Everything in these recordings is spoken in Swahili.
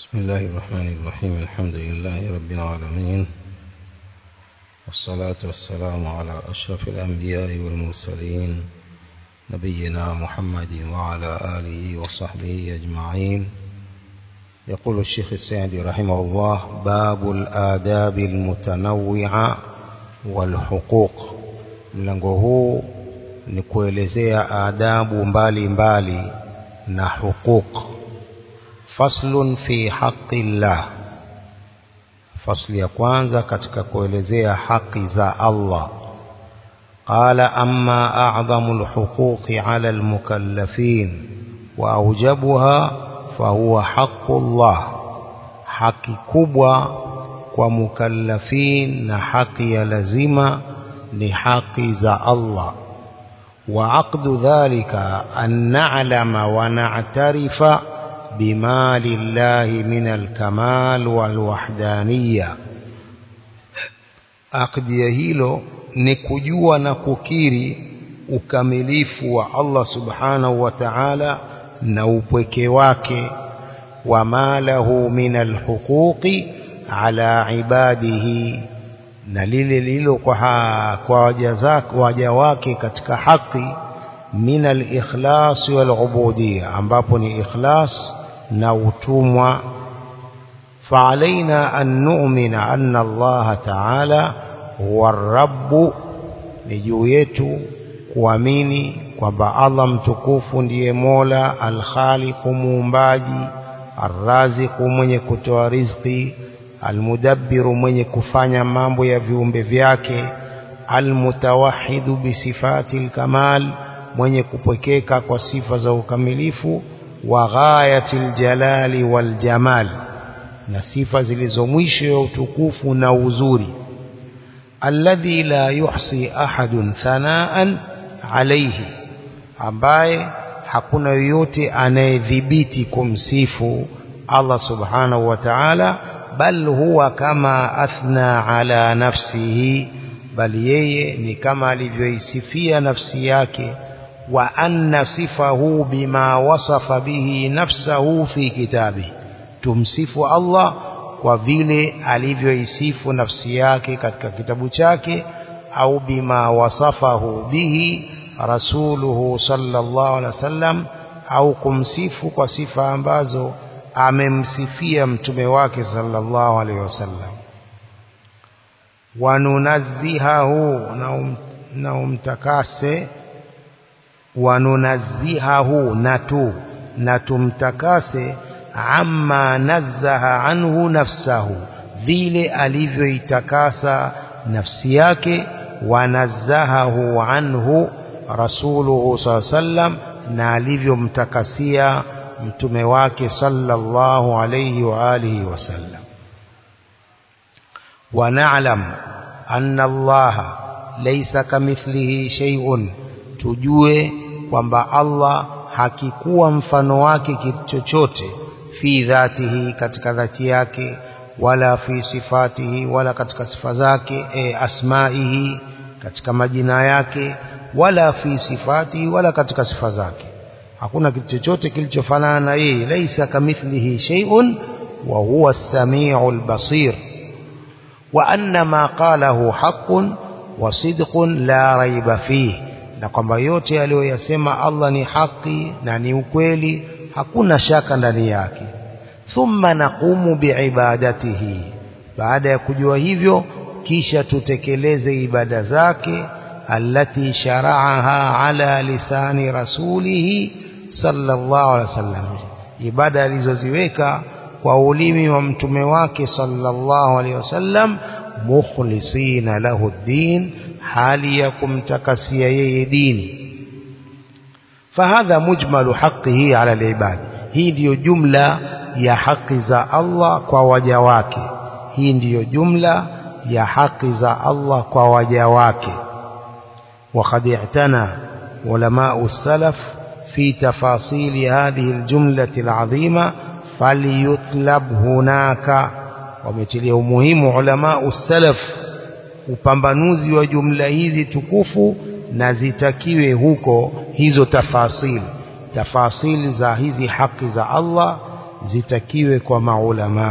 بسم الله الرحمن الرحيم الحمد لله رب العالمين والصلاة والسلام على أشرف الأنبياء والمرسلين نبينا محمد وعلى آله وصحبه أجمعين يقول الشيخ السعدي رحمه الله باب الآداب المتنوعة والحقوق mlango huu ni kuelezea adabu mbalimbali mbali na huquq faslun fi haqqi llah fasli ya kwanza katika kuelezea haki za Allah qala amma a'zamu alhuquqi 'ala almukallafin wa awjabuha fahuwa haqqullah haki kubwa kwa mukallafin na haki ya lazima ni haki za Allah وعقد ذلك أن نعلم ونعترف بما لله من الكمال والوحدانية عقد يهيلو نكجوا نككيري ukamilifu wa Allah subhanahu wa ta'ala na upweke wake wa malahu min alhuquqi ala ibadihi na lile lilo kwa kwa waja zake waja wake katika haki min al-ikhlas wal ubudiyya ambapo ni ikhlas na utumwa فعلينا أن نؤمن أن الله تعالى هو الرب نجويته kuamini kwamba Allah mtukufu ndiye Mola al-Khaliq muumbaji ar-Raziq mwenye kutoa riziki almudabbiru mwenye kufanya mambo ya viumbe vyake almutawahidu bisifati alkamal mwenye kupwekeka kwa sifa za ukamilifu wa ghayatil jalali wal jamal na sifa zilizo mwisho ya utukufu na uzuri alladhi la yuhsi ahadun thanaan alayhi ambaye hakuna yoyote anayedhibiti kumsifu Allah subhanahu wa ta'ala bal huwa kama athna ala nafsihi bali yeye ni kama alivyoisifia nafsi yake wa anna sifahu bima wasafa bihi nafsahu fi kitabi tumsifu Allah kwa vile alivyoisifu nafsi yake katika kitabu chake au bima wasafahu bihi rasuluhu sallallahu alaihi wasallam au kumsifu kwa sifa ambazo amemsifia mtume wake sallallahu alaihi wasallam wanunazzihahu na umtakase wanunazzihahu natu na tumtakase amma nazzaha anhu nafsahu vile alivyoitakasa nafsi yake wanazzahahu anhu rasuluhu sallallahu alaihi wasallam na alivyomtakasia mtume wake sallallahu alayhi wa alihi wasallam wa na'lam anna Allah laysa kamithlihi shay'un tujue kwamba Allah hakikuwa mfano wake kitu chochote fi dhatihi katika dhati yake wala fi sifatihi wala katika sifa zake e, asmaihi katika majina yake wala fi sifatihi wala katika sifa zake hakuna kitu chochote kilichofanana na yeye laisa kamithlihi shay'un wa huwa as-sami'ul basir wa anna ma qalahu haqqun wa sidqun la raiba fihi na kwamba yote aliyoyasema Allah ni haki na ni ukweli hakuna shaka ndani yake thumma naqumu biibadatihi baada ya kujua hivyo kisha tutekeleze ibada zake allati shara'aha ala lisani rasulihi sallallahu alaihi wasallam ibada alizoziweka kwa ulimi wa mtume wake sallallahu alaihi wasallam mukhlisina lahu din hali ya kumtakasia yeye dini fahadha mujmalu haqqihi ala alibad hii ndiyo jumla ya haki za Allah kwa waja wake hii ndiyo jumla ya haki za Allah kwa waja wake وقد اعتنى علماء السلف في تفاصيل هذه الجملة العظيمة فليطلب هناك ومتليه مهم علماء السلف upambanuzi wa jumla hizi tukufu na zitakiwe huko hizo tafasili tafasili za hizi haki za Allah zitakiwe kwa maulama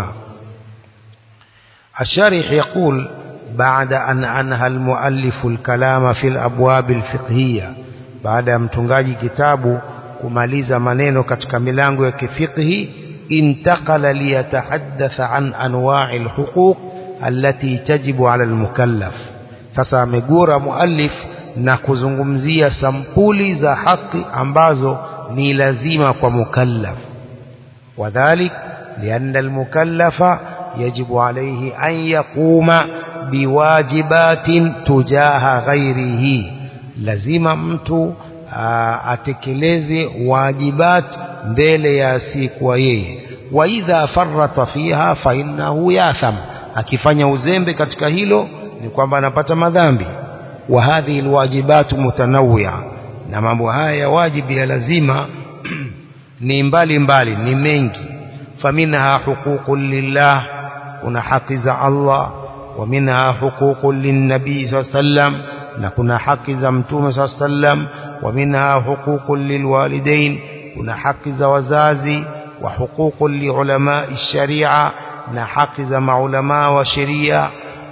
الشارح يقول بعد أن أنهى المؤلف الكلام في الأبواب الفقهية بعد متنgaji kitabu kumaliza maneno katika milango ya kifiqhi intakala liyatahaddatha an anwa'i alhuquq allati tajibu ala almukallaf sasa amegura muallif na kuzungumzia sampuli za haki ambazo ni lazima kwa mukallaf wadhalik lianna almukallafa yajibu alayhi an yaquma biwajibatin tujaha ghairihi lazima mtu atekeleze wajibat mbele ya asiyekuwa yeye wa idha farrata fiha fa innahu yatham akifanya uzembe katika hilo ni kwamba anapata madhambi wa hadhihi alwajibatu mutanawwi'a na mambo haya ya wajibu ya lazima ni mbali mbali ni mengi faminha huququn lillah kuna haki za Allah wa minha huququn linnabii sallam na kuna haki za mtume sallam wa minha huququn lilwalidain kuna haki za wazazi wa huququn liulama sharia na haki za maulama wa sheria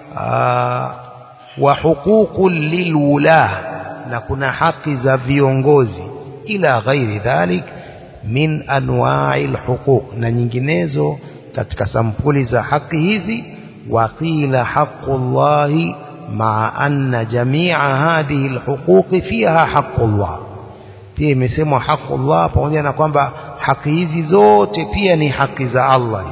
wa huququn lilwulah na kuna haki za viongozi ila ghairi dhalik min anwa'i alhuquq na nyinginezo katika sampuli za haki hizi waqila haqqullahi ma'a anna jami'a hadhihi alhuquq fiha haqqullah pia imesemwa haqqullah pamoja na kwamba haki hizi zote pia ni haki za Allah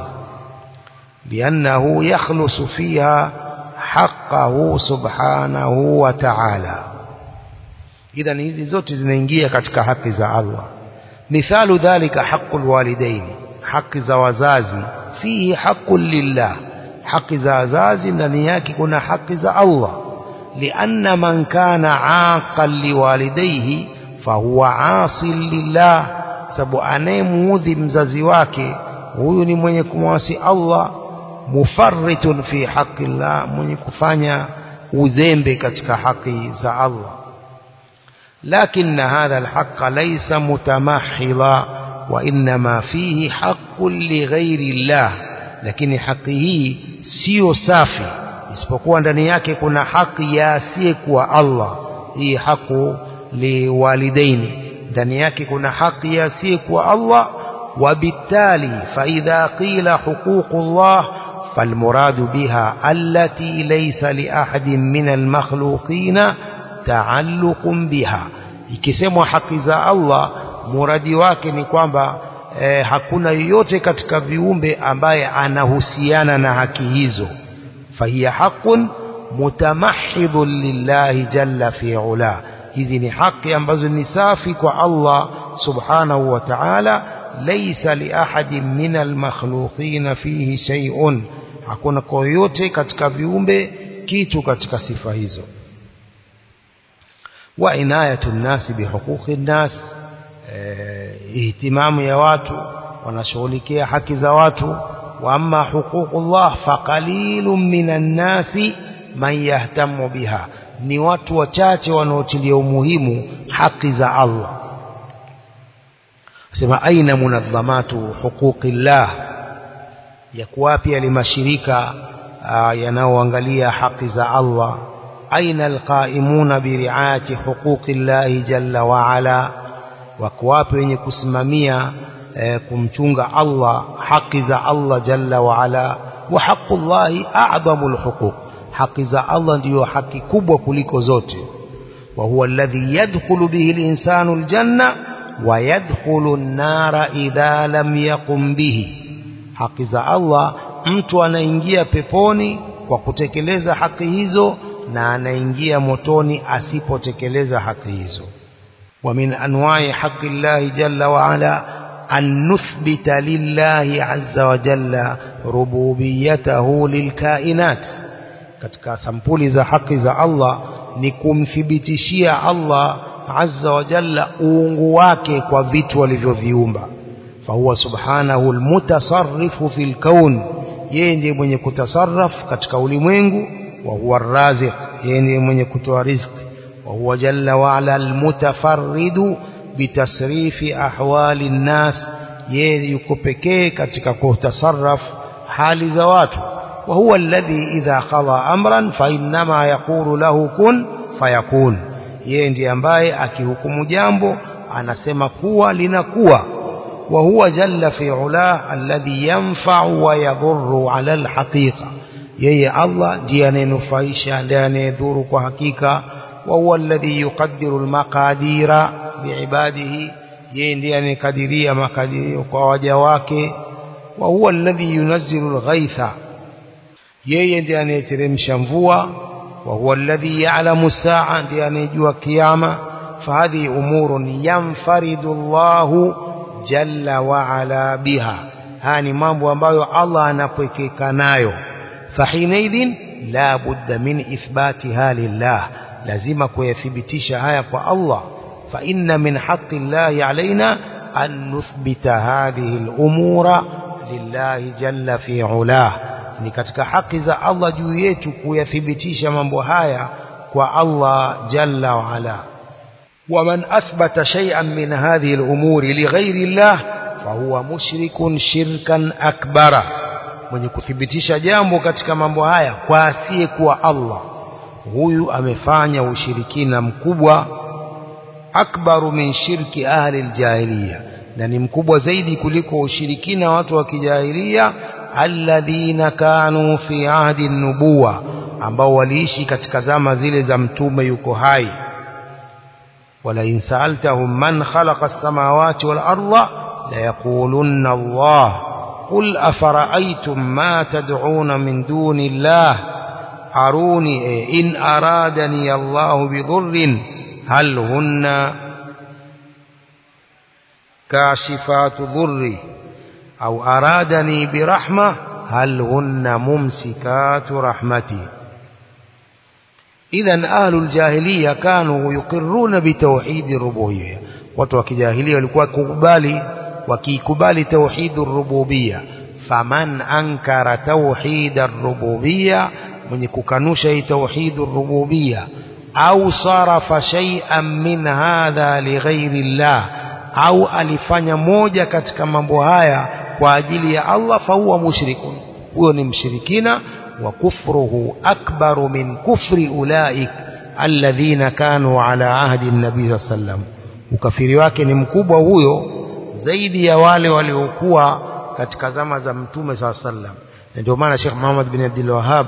liannahu yakhlusu fiha haqqahu subhanahu wa ta'ala idhan hizi zote zinaingia katika haki za Allah mithalu dhalika haqqul walidain haki za wazazi fihi haqqul lillah haki za wazazi ndani yake kuna haki za Allah lianna man kana aqan liwalidayhi fahuwa asil lillah sababu anayemuudhi mzazi wake huyu ni mwenye kumwasi Allah mufarritun fi haqqi Allah mwenye kufanya uzembe katika haki za Allah لكن هذا الحق ليس متمحضا وإنما فيه حق لغير الله lakini haki hii sio safi isipokuwa ndani yake kuna haki ya asiyekuwa Allah hii haku liwalidaini ndani yake kuna haki ya asiyekuwa Allah وبالتالي فإذا قيل حقوق الله فالمراد بها التي ليس لأحد من المخلوقين تعلق بها ikisemwa haki za Allah muradi wake ni kwamba eh, hakuna yoyote katika viumbe ambaye anahusiana na haki hizo fahiya haqqun mutamahidun lillahi jalla fi ula hizi ni haki ambazo ni safi kwa Allah subhanahu wa ta'ala laysa li ahadin min almakhluqin fihi shay'un hakuna kwa yoyote katika viumbe kitu katika sifa hizo wa inayatu nnasi bihuquqi nnas ihtimamu ya watu wanashughulikia haki za watu wa amma huququllah faqalilun minan nasi man yahtamu biha ni watu wachache wanaotilia umuhimu haki za Allah sema aina munadhamatu huquqillah yako wapi yale mashirika yanayoangalia haki za Allah aina alqaimuna biriayati huquqillahi jalla wa ala wako wapi wenye kusimamia eh, kumchunga Allah haki za Allah jalla wa ala wa haqqullahi a'dhamul huquq haki za Allah ndiyo haki kubwa kuliko zote wa huwa alladhi yadkhulu bihi al-insanu al-janna wa yadkhulu an-nara idha lam yaqum bihi haki za Allah mtu anaingia peponi kwa kutekeleza haki hizo na anaingia motoni asipotekeleza haki hizo ومن أنواع حق الله جل وعلا أن نثبت لله عز وجل ربوبيته للكائنات katika sampuli za haki za Allah ni kumthibitishia Allah azza wa jalla uungu wake kwa vitu alivyoviumba fahuwa subhanahu almutasarrifu fil kaun yeye ndiye mwenye kutasarraf katika ulimwengu wa huwa arraziq yeye ndiye mwenye kutoa riziki wa huwa jalla wa ala almutafarridu bitasrifi ahwali nnas yeye yuko pekee katika kutasarraf hali za watu wa huwa alladhi idha qada amran fa innama yaqulu lahu kun fayakun yeye ndiye ambaye akihukumu jambo anasema kuwa linakuwa wa huwa jalla fi ula alladhi yanfa'u wa yadhurru ala alhaqiqa yeye Allah ndiye anayenufaisha ndiye anayedhuru kwa hakika wa huwa alladhi yuqaddiru almaqadira biibadihi yeye ndiye anayekadiria makadirio kwa waja wake wa huwa alladhi yunazzilu alghaitha yeye ndiye anayeteremsha mvua wa huwa alladhi ya'lamu saa ndiye anayejua kiyama fahadhi umurun yanfaridu Allahu jalla wa ala biha haya ni mambo ambayo Allah anapwekeka nayo fahinaidhin la budda min ithbatiha lillah lazima kuyathibitisha haya kwa Allah fa inna min haqqi Allah alaina an nuthbita hadhihi al-umura lillahi jalla fi ulah ni katika haki za Allah juu yetu kuyathibitisha mambo haya kwa Allah jalla wa ala ومن أثبت شيئا من هذه الأمور لغير الله فهو مشرك شركا أكبر mwenye kuthibitisha jambo katika mambo haya kwa asiye kuwa Allah huyu amefanya ushirikina mkubwa akbaru min shirki ahli aljahiliya na ni mkubwa zaidi kuliko ushirikina watu wa kijahilia alladhina kanu fi ahdi nubuwa ambao waliishi katika zama zile za mtume yuko hai ولئن سألتهم من خلق السماوات والأرض ليقولن الله قل أفرأيتم ما تدعون من دون الله أروني إن أرادني الله بضر هل هن كاشفات ضري أو أرادني برحمة هل هن ممسكات رحمتي إذا أهل الجاهلية كانوا يقرون بتوحيد الربوبية watu wa kijahilia walikuwa kukubali wakikubali tauhid rububia faman ankara tauhid rububia mwenye kukanusha hii tauhid rububia au sarafa shay'an min hadha lighairi llah au alifanya moja katika mambo haya kwa ajili ya Allah fahuwa mushrikun huyo ni mshirikina وكفره أكبر من كفر أولئك الذين كانوا على عهد النبي صلى الله عليه وسلم ukafiri wake ni mkubwa huyo zaidi ya wale waliokuwa katika zama za mtume saa sallam na ndio maana Sheikh Muhammad bin Abdul Wahhab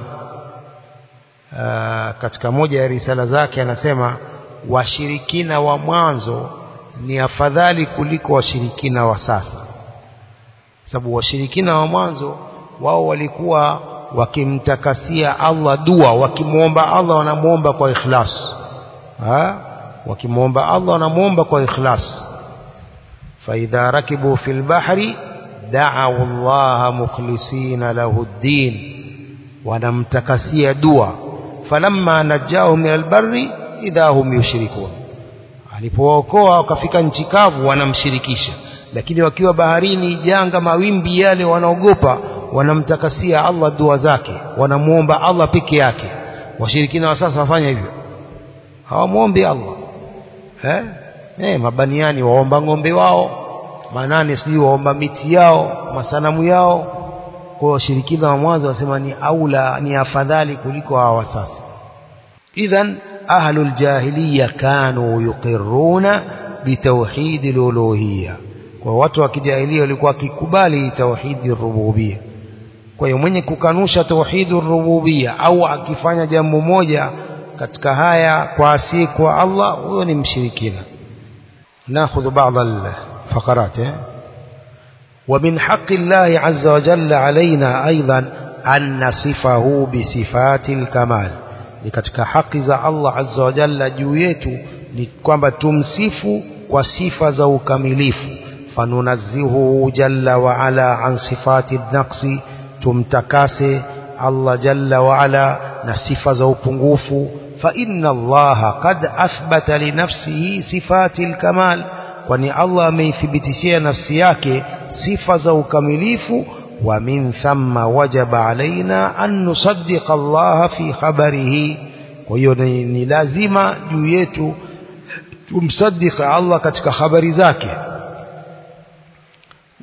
katika moja ya risala zake anasema washirikina wa mwanzo ni afadhali kuliko washirikina wa sasa sababu washirikina wa mwanzo wao walikuwa wakimtakasia Allah dua wakimwomba Allah wanamuomba kwa ikhlas ha wakimwomba Allah wanamuomba kwa ikhlas فإذا ركبوا في البحر دعوا الله مخلصين له الدين ونمتكسي دوا فلما نجاهم من البر إذا هم يشركون alipookoa wakafika nchi kavu wanamshirikisha lakini wakiwa baharini janga mawimbi yale wanaogopa wanamtakasia Allah dua zake wanamuomba Allah peke yake washirikina wa sasa wafanya hivyo hawamuombi Allah eh eh mabaniani waomba ng'ombe wao manane sijui waomba miti yao masanamu yao kwa washirikina wa mwanzo wasema ni aula ni afadhali kuliko hawa sasa idhan ahlul jahiliya kanu yuqirruna bitauhid aluluhiyya kwa watu wa kijahilia walikuwa wakikubali tauhidi rububia kwa hiyo mwenye kukanusha tauhidi rububia au akifanya jambo moja katika haya kwa asi kwa Allah huyo ni mshirikina ناخذ بعض الفقرات ومن حق الله عز وجل علينا أيضا أن نصفه بصفات الكمال ni katika haki za Allah azza wa jalla juu yetu ni kwamba tumsifu kwa sifa za ukamilifu fanunazzihu jalla wa ala an sifati naqsi tumtakase Allah jalla wa ala na sifa za upungufu fa inna Allah qad athbata li nafsihi sifati alkamal kwani Allah ameithibitishia nafsi yake sifa za ukamilifu wa min thamma wajaba alaina an nusaddiqa Allah fi khabarihi kwa hiyo ni, ni lazima juu yetu tumsaddiqa Allah katika habari zake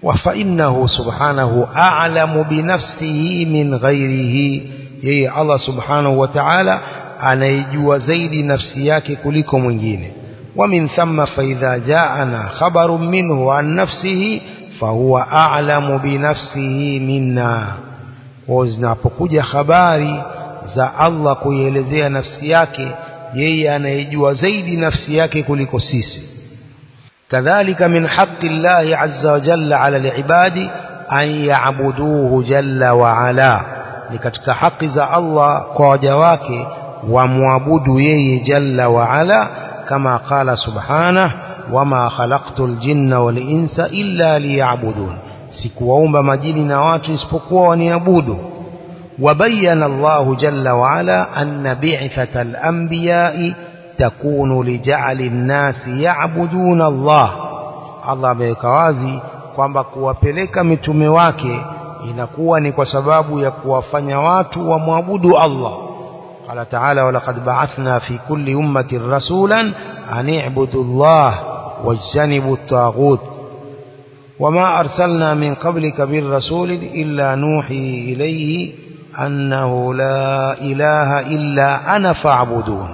وفإنه سبحانه أعلم بنفسه من غيره yeye Allah subhanahu wa ta'ala anaijua zaidi nafsi yake kuliko mwingine wa min thamma fa idha ja'ana khabarun minhu an nafsihi fa huwa a'lamu bi nafsihi minna kwa zinapokuja habari za Allah kuielezea nafsi yake yeye anaijua zaidi nafsi yake kuliko sisi كذلك من حق الله عز وجل على العباد أن يعبدوه جل وعلا لكتك حق ذا الله قواجواك ومعبد يي جل وعلا كما قال سبحانه وما خلقت الجن والإنس إلا ليعبدون سكوهم مجين نوات اسبقوا ونيعبدوا وبين الله جل وعلا أن بعثة الأنبياء takunu lija'ali nnasi ya'buduna Allah Allah ameweka wazi kwamba kuwapeleka mitume wake inakuwa ni kwa sababu ya kuwafanya watu wamwabudu Allah qala ta'ala walaqad ba'athna fi kulli ummatin rasulan an i'budu Allah wajtanibu at-taghut وما أرسلنا من قبلك بالرسول إلا نوحي إليه أنه لا إله إلا أنا فاعبدون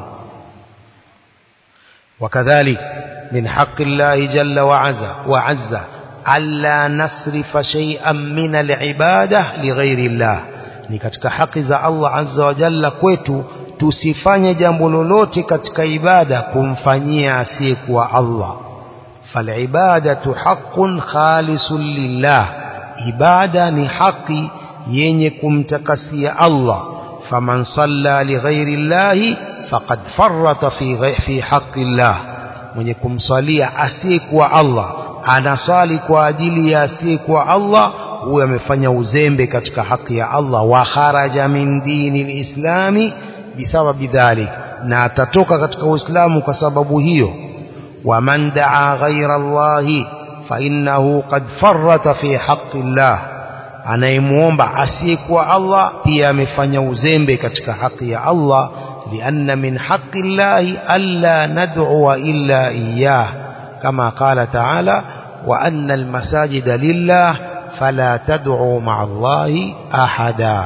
وكذلك من حق الله جل وعز وعز ألا نصرف شيئا من العبادة لغير الله ni katika haki za Allah azza wa jalla kwetu tusifanye jambo lolote katika ibada kumfanyia asiyekuwa Allah falibadatu haqqun khalisun lillah ibada ni haki yenye kumtakasia Allah faman salla lighairi llahi faqad farrata fi fi haqqi llah mwenye kumsalia asiyekuwa Allah anasali kwa ajili ya asiyekuwa Allah huyo amefanya uzembe katika haki ya Allah wa kharaja min dini lislami bisababi dhalik na atatoka katika uislamu kwa sababu hiyo waman daa ghaira allahi fa innahu qad farrata fi haqqi llah anayemuomba asiyekuwa Allah pia amefanya uzembe katika haki ya Allah لأن من حق الله ألا ندعو إلا إياه كما قال تعالى وأن المساجد لله فلا تدعوا مع الله أحدا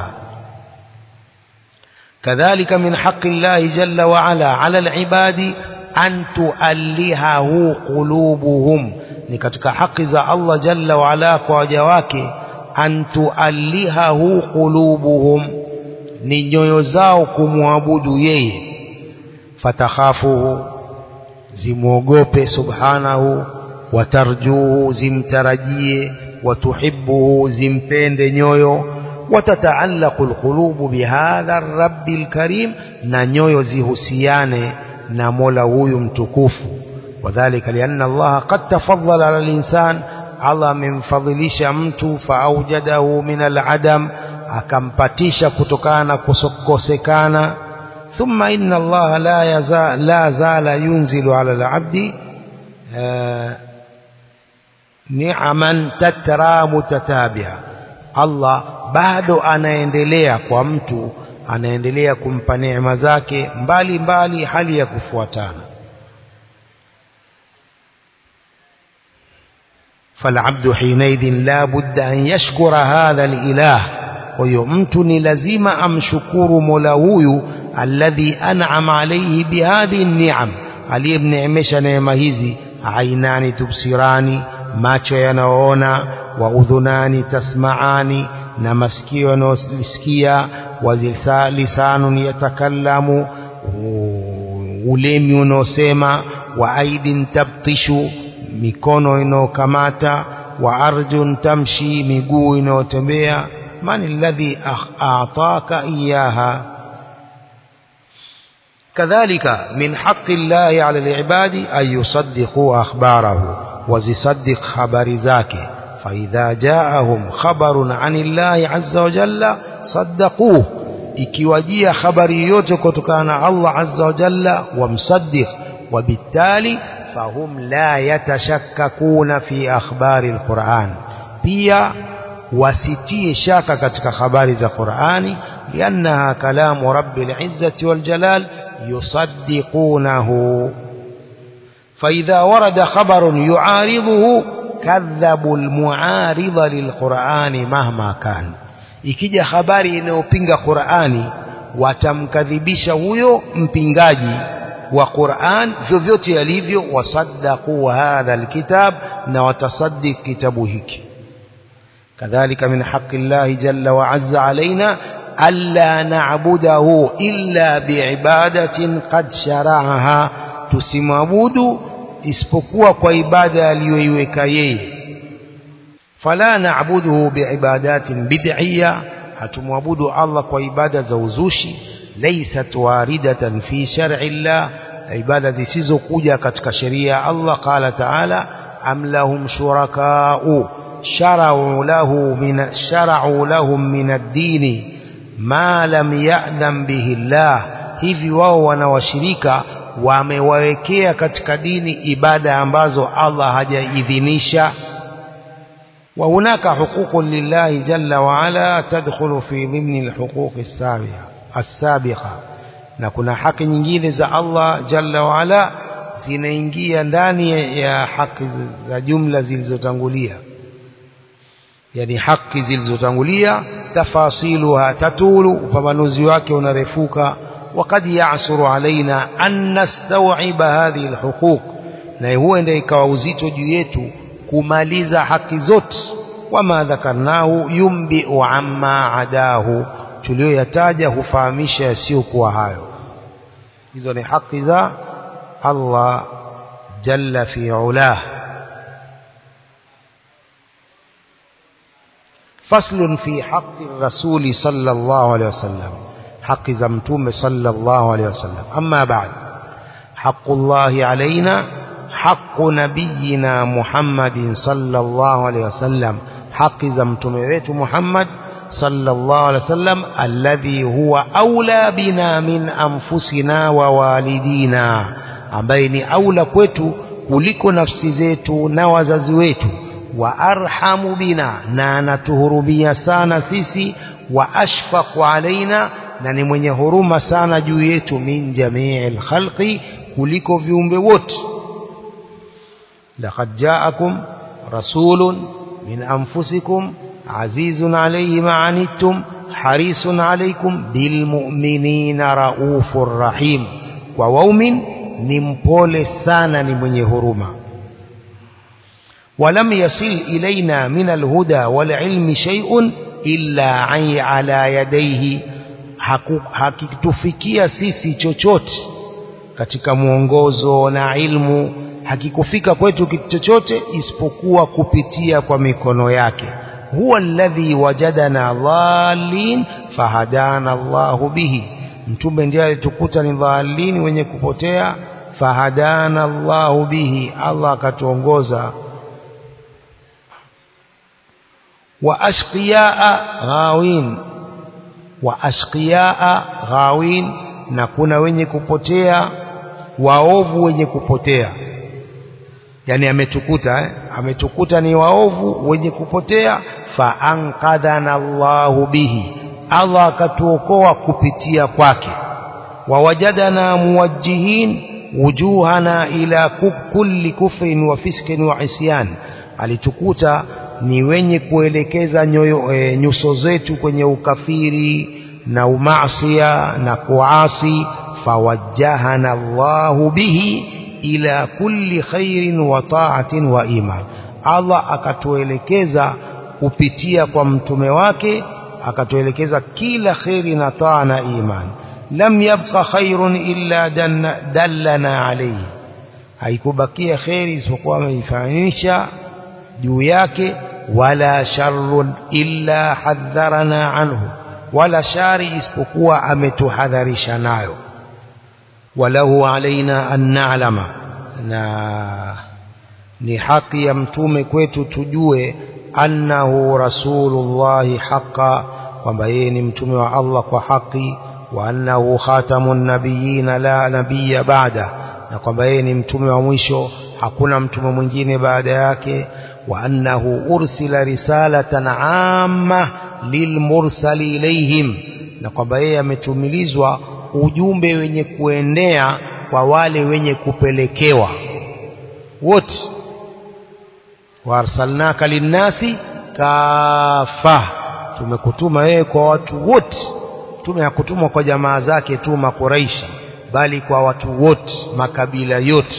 كذلك من حق الله جل وعلا على العباد أن تؤلهه قلوبهم نكتك حق ذا الله جل وعلا كواجواك أن تؤلهه قلوبهم ni nyoyo zao kumwabudu yeye fatakhafuhu zimwogope subhanahu watarjuhu zimtarajie watuhibbuhu zimpende nyoyo watataallaqu alqulubu bihadha rabbi alkarim na nyoyo zihusiane na Mola huyu mtukufu wadhālika lianna Allah qad tafaddala ala al-insan Allah amemfadhilisha mtu faaujadahu min al-adam akampatisha kutokana na kukosekana thumma inna Allah la yaza la zala yunzilu ala al-abdi ni'aman tatra mutatabi'a Allah bado anaendelea kwa mtu anaendelea kumpa neema zake mbali mbali hali ya kufuatana فالعبد حينئذ لا بد أن يشكر هذا الإله huyo mtu ni lazima amshukuru Mola huyu alladhi an'ama alayhi bihadhi ni'am aliyemneemesha neema hizi ainani tubsirani macho yanaoona wa udhunani tasmaani na masikio yanayosikia wa lisanun yatakallamu ulemi unaosema wa aidin tabtishu mikono inayokamata wa arjun tamshi miguu inayotembea من الذي أعطاك إياها كذلك من حق الله على العباد أن يصدقوا أخباره وزصدق خبر ذاك فإذا جاءهم خبر عن الله عز وجل صدقوه ikiwajia habari yote kutokana na Allah azza wa jalla wamsaddiq وبالتالي فهم لا يتشككون في أخبار القرآن pia wasitie shaka katika habari za Qur'ani liannaha kalamu rabbil izzati wal jalal yusaddiqunahu فإذا ورد خبر يعارضه kadhabu almuaridha lilqurani mahma kan ikija habari inayopinga Qur'ani watamkadhibisha huyo mpingaji wa Qur'an vyovyote yalivyo wasaddaqu hadha alkitab na watasaddiq kitabu hiki kadhalika min haqqi Allah jalla wa azza alaina alla na'budahu illa biibadatin qad shara'aha tusimwabudu isipokuwa kwa ibada aliyoiweka yeye fala na'buduhu biibadatin bid'iyya hatumwabudu Allah kwa ibada za uzushi laysat waridatan fi shar'i Allah ibada zisizokuja katika sheria ya Allah qala ta'ala am lahum shuraka'u shara'u lahu min shara'u lahum min ad-din ma lam ya'dham bihi Allah hivi wao wanawashirika wamewawekea katika dini ibada ambazo Allah hajaidhinisha وهناك حقوق لله جل وعلا تدخل في ضمن الحقوق السابقة السابقة na kuna haki nyingine za Allah jalla waala zinaingia ndani ya haki za jumla zilizotangulia yani haki zilizotangulia tafasiluha tatulu upambanuzi wake unarefuka وقد يعسر علينا أن نستوعب هذه الحقوق na huenda ikawa uzito juu yetu kumaliza haki zote wama dhakarnahu yumbiu amma adahu tuliyoyataja hufahamisha yasiyokuwa hayo hizo ni haki za Allah jalla fi ulah فصل في حق الرسول صلى الله عليه وسلم حق زمتوم صلى الله عليه وسلم أما بعد حق الله علينا حق نبينا محمد صلى الله عليه وسلم حق زمتوم محمد صلى الله عليه وسلم الذي هو أولى بنا من أنفسنا ووالدينا ambaye ni aula kwetu kuliko nafsi zetu na wazazi wetu wa arhamu bina na anatuhurumia sana sisi wa ashfaqu alaina na ni mwenye huruma sana juu yetu min jamii lkhalqi kuliko viumbe wote laqad jaakum rasulun min anfusikum azizun alayhi ma anittum harisun alaykum bilmu'minina raufur rahim kwa waumin ni mpole sana ni mwenye huruma ولم يصل إلينا من الهدى والعلم شيء إلا على يديه hakitufikia sisi chochote katika mwongozo na ilmu hakikufika kwetu kitu chochote isipokuwa kupitia kwa mikono yake huwa alladhi wajadana dhalin fahadana Allahu bihi mtume ndiye alitukuta ni dhalin wenye kupotea fahadana Allahu bihi Allah akatuongoza wa ashqiyaa ghawin wa ashqiyaa ghawin na kuna wenye kupotea waovu wenye kupotea yani ametukuta eh? ametukuta ni waovu wenye kupotea fa anqadhana Allahu bihi Allah akatuokoa kupitia kwake wawajadana muwajjihin wujuhana ila kulli kufrin wa fiskin wa isyan alitukuta ni wenye kuelekeza nyoyo, e, nyuso zetu kwenye ukafiri na umasia na kuasi fawajjahana Allahu bihi ila kulli khairin wa ta'atin wa iman Allah akatuelekeza kupitia kwa mtume wake akatuelekeza kila khairi na taa na iman lam yabqa khairun illa dallana alayhi haikubakia khairi isipokuwa ameifanyisha juu yake wala sharrun illa hadharana anhu wala shari isipokuwa ametuhadharisha nayo walahu alaina an na'lama na ni haki ya mtume kwetu tujue annahu rasulullahi haqa kwamba yeye ni mtume wa Allah kwa haki wa annahu khatamun nabiyina la nabiyya ba'da na kwamba yeye ni mtume wa mwisho hakuna mtume mwingine baada yake wa annahu ursila risalatan amma lilmursali ilayhim na kwamba yeye ametumilizwa ujumbe wenye kuenea kwa wale wenye kupelekewa wote waarsalnaka linnasi kafa tumekutuma wewe kwa watu wote mtume hakutumwa kwa jamaa zake tu makuraishi bali kwa watu wote makabila yote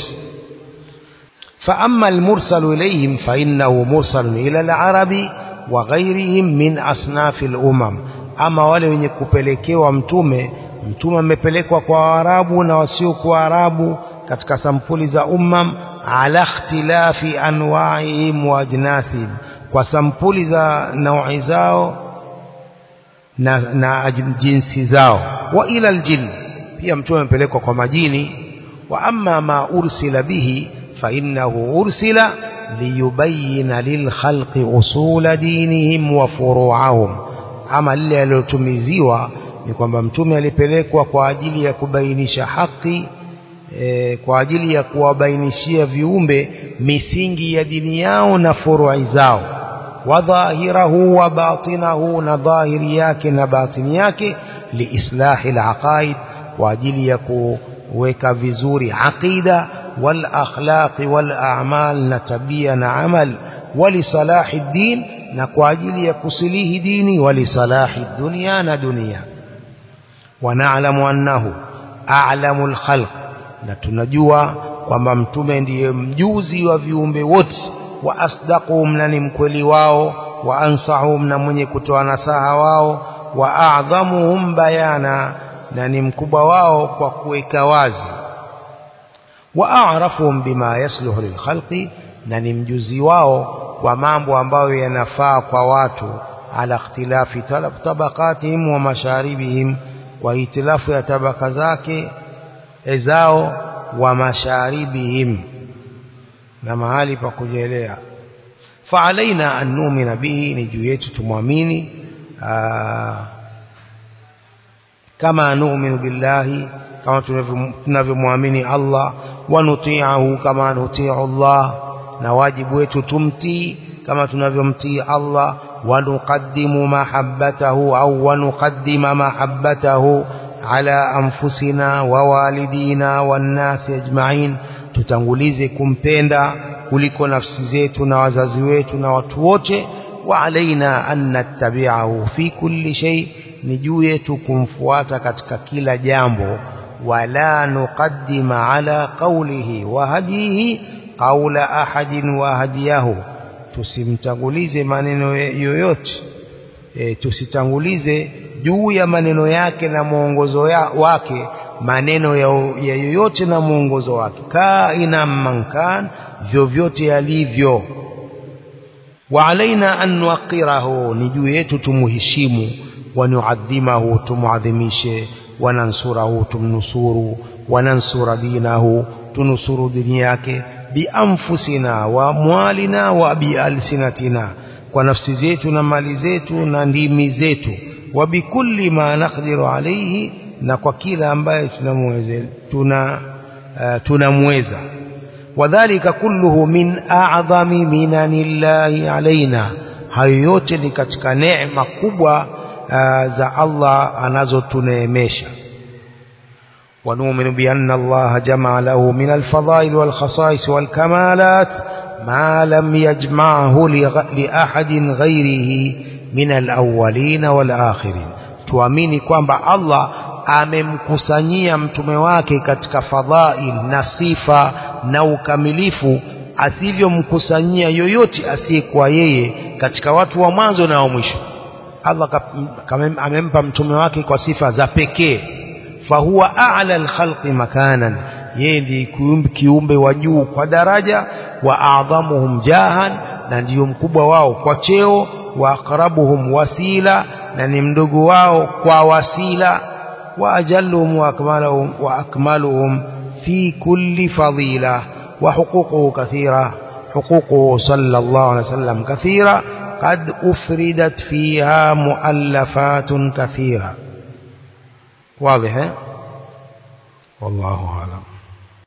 فأما المرسل إليهم فإنه مرسل إلى العرب وغيرهم من أصناف الأمم أما wale wenye kupelekewa mtume mtume amepelekwa kwa Waarabu na wasiokuwa Waarabu katika sampuli za ummam ala ikhtilafi anwa'ihim wa ajnasihim kwa sampuli za naui zao na, na jinsi zao wa ila aljin pia mtume amepelekwa kwa majini wa amma ma ursila bihi fa innahu ursila liyubayyana lilkhalqi usula dinihim wa furu'ahum ama lile alilotumiziwa ni kwamba mtume alipelekwa kwa ajili ya kubainisha haki e, kwa ajili ya kuwabainishia viumbe misingi ya dini yao na furu'i zao wa dhahirahu wa batinahu na dhahiri yake na batini yake liislahi alaqaid kwa ajili ya kuweka vizuri aqida wal akhlaqi wal a'mal na tabia na amal walisalahi din na kwa ajili ya kusilihi dini walisalahi dunia na dunia ونعلم أنه أعلم الخلق na tunajua kwamba mtume ndiye mjuzi wa viumbe wote wa asdaquhum na ni mkweli wao wa ansahum na mwenye kutoa nasaha wao wa a'dhamuhum bayana na ni mkubwa wao kwa kuweka wazi wa a'rafuhum bima yasluhu lilkhalqi na ni mjuzi wao kwa mambo ambayo yanafaa kwa watu ala ikhtilafi tabaqatihim wa masharibihim kwa itilafu ya tabaka zake zao wa masharibihim na mahali pa kujelea faalaina an nu'mina bihi ni juu yetu tumwamini kama nu'minu billahi kama tunavyomwamini Allah wa nuti'ahu kama nuti'u Allah na wajibu wetu tumtii kama tunavyomtii Allah wa nuqaddimu mahabbatahu au wa nuqaddima mahabbatahu ala anfusina wa walidina wan nasi ajma'in tutangulize kumpenda kuliko nafsi zetu na wazazi wetu na watu wote wa alaina an nattabi'ahu fi kulli shay ni juu yetu kumfuata katika kila jambo wala nuqaddima ala qawlihi wa hadihi qawla ahadin wa hadiyahu tusimtangulize maneno yoyote e, tusitangulize juu ya maneno yake na mwongozo ya, wake maneno ya, ya yoyote na mwongozo wake kaina mankan vyovyote yalivyo wa alaina an nuqirahu ni juu yetu tumuheshimu wa nuadhimahu tumuadhimishe wa nansurahu tumnusuru wa nansura dinahu tunusuru dini yake bianfusina wa mwalina wa bialsinatina kwa nafsi zetu na mali zetu na ndimi zetu wa bikulli ma naqdiru alayhi na kwa kila ambaye tunamweza tuna uh, tunamweza wadhālika kulluhu min a'zami minanillahi alaina hayo yote ni katika neema kubwa uh, za Allah anazotuneemesha ونؤمن بأن الله جمع له من الفضائل والخصائص والكمالات ما لم يجمعه لأحد غيره من الأولين والآخرين tuamini kwamba Allah amemkusanyia mtume wake katika fadhail na sifa na ukamilifu asivyomkusanyia yoyote asiyekuwa yeye katika watu wa mwanzo na wa mwisho Allah amempa mtume wake kwa sifa za pekee fahuwa a'la al-khalqi makanan yeye ndiye kiumbe wa juu kwa daraja wa a'dhamuhum jahan na ndiyo mkubwa wao kwa cheo wa aqrabuhum wasila na ni mdogo wao kwa wasila wa ajalluhum wa akmaluhum wa akmaluhum fi kulli fadila wa huququhu kathira huququhu sallallahu alayhi wasallam kathira قد أفردت فيها مؤلفات كثيرة واضح والله أعلم